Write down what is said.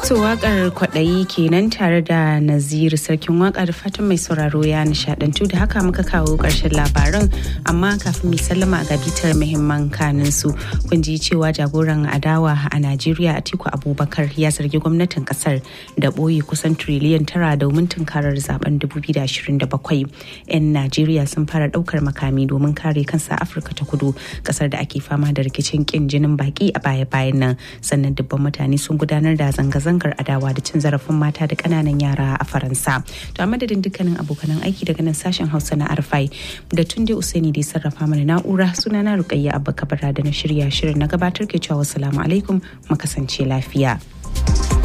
To wakar kwaɗayi kenan tare da Naziru sarkin waka da fatan mai sauraro ya nishadantu da haka muka kawo ƙarshen labaran amma kafin mai sallama ga bitar muhimman kanin su kun ji cewa jagoran adawa a Najeriya Atiku Abubakar ya zargi gwamnatin kasar da ɓoye kusan triliyan tara domin tunkarar zaben 2027. 'Yan Najeriya sun fara ɗaukar makami domin kare kansa Afirka ta kudu kasar da ake fama da rikicin kin jinin baki a baya-bayan nan sannan dubban mutane sun gudanar da zanga-zanga zanga adawa da cin zarafin mata da kananan yara a faransa to a madadin dukkanin abokanan aiki daga nan sashen hausa na arfai da tunde usaini da sarrafa mana na'ura suna na rukayya abba kabara da na shirya shirin na gabatar ke cewa wasu alaikum mu kasance lafiya.